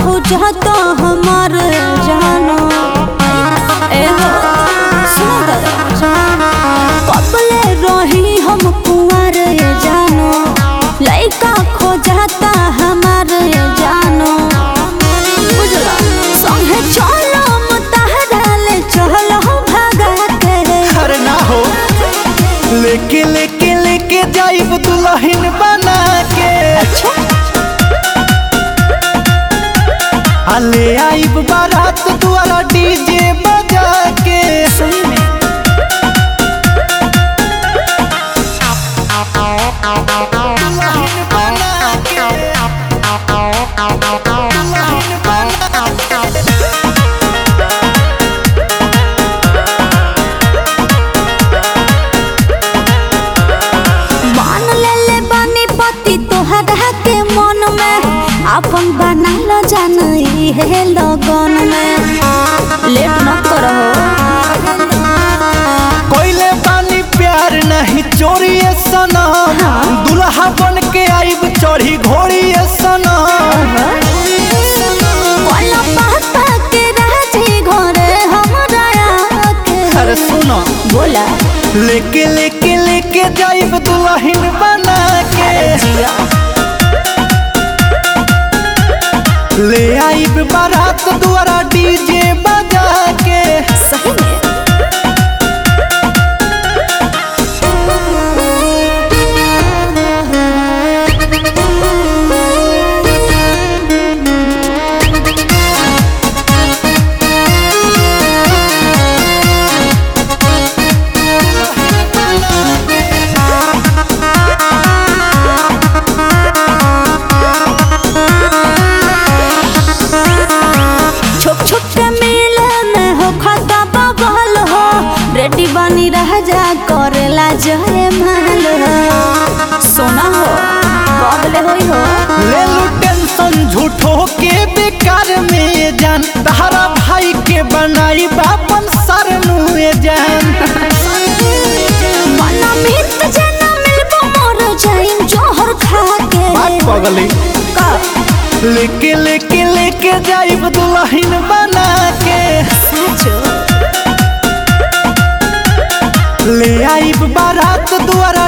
खोजता हमार जानो ए हो सुनो दादा कबले रही हम कुंवर जानो लइका खोजता हमार जानो बुझला संगे चलो मुतहराले चलो भागा के अरे ना हो लेके लेके लेके जाइब दुल्हन बना के अच्छा आ ले आइब बारात द्वारा डीजे बजा के सही में दुल्हन बना के दुल्हन बना के मान ले ले बानी पति तोहरा के मन में अपन बना लो जान है लगन में लेट न करो कोइले बानी प्यार नहीं चोरी सनम दुल्हा बन के आइब चढ़ी घोड़ी सनम वाला पापा के राजी घरे हमरा के अरे सुनो बोला लेके लेके लेके जाइब दुल्हन बना के ले आइब बारात द्वारा डीजे बजा के सही में छोट छोट के मिले में हो खाता बगल हो रेडी बनी रह जा करेला जय माल हो सोना हो बगले होई हो ले लू टेंशन झूठो के बेकार में जान तहरा भाई के बनाई बापन सर नुए जान मन मित जना मिलबो मोर जाइन जोहर खा के बात पगली का लेके लेके लेके जाइब दुल्हन बना के साचो ले आइब बारात द्वारा